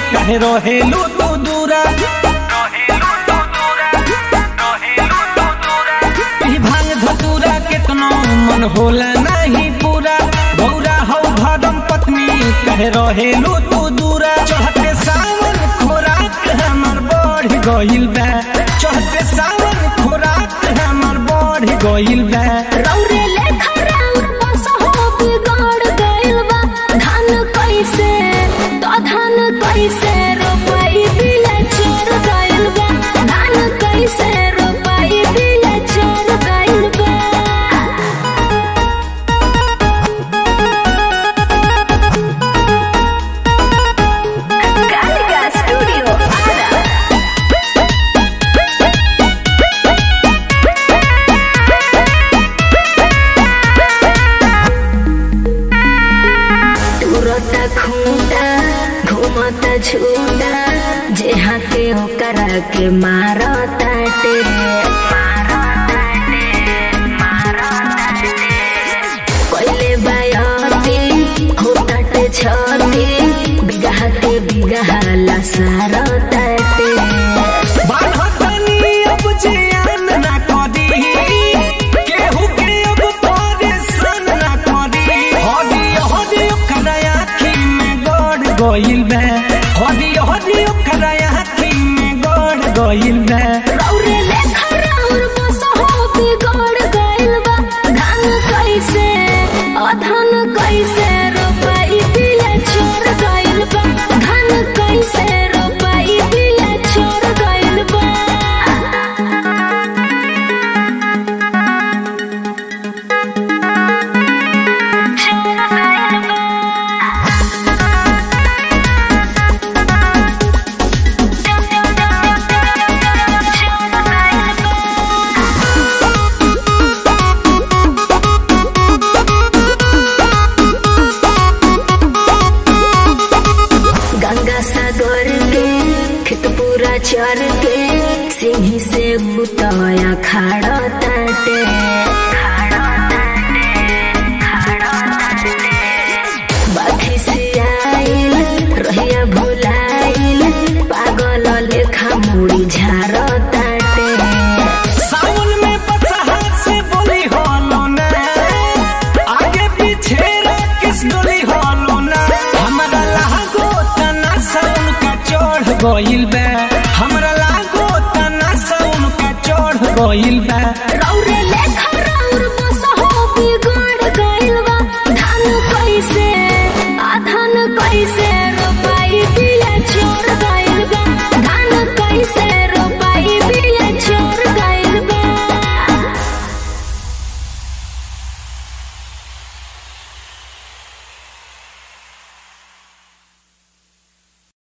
कहे रहेलू तू दूरा ई भांग धतूरा केतनो मन होला नहीं पूरा गौरा हौ भरम पत्नी कहे रहेलू तू दूरा चढ़ते सावन खोराक हमर बढ़ गइल बा चढ़ते सावन खोराक हमर बढ़ गइल बा रौरे लेखा राउर बसहो बिगड़ गइल बा धान कैसे तो धान कैसे रोपाई बिया चोर गइल बा धान कैसे रोपाई बिया चोर गइल बा कालिका स्टूडियो आरा तुरता खूंटा घूमता झूठा जे हाथे ओकरा के मारताटे पहले बायती होताटे छती बिगह के बिगह लसारताटे बान्हतनी अब जियान ना करी केहू के अब परेशान ना करी हदी हदी ओकरा आँखी में गड़ गइल बा हदी हदी ओकरा आँखी में गड़ गइल बा रौरे लेखा राउर बसहो बिगड़ गइल बा धान कैसे अधन कैसे रोपाई बिया चोर गइल बा धान कैसे रोपाई बिया चोर गइल बा गंगा सागर के खेत पूरा चर के सिंही से बुतया खाड़ा ताटे बाखी से आइल रहिया भुलाइल पागल लेखा मुड़ी झाड़ ताटे सावन में बसहा से बोली होलो ना आगे पीछे किस डोली होलो ना हमरा लागो तना सावन का चढ़ गइल बा हमरा लागो तना सावन का चढ़ गइल बा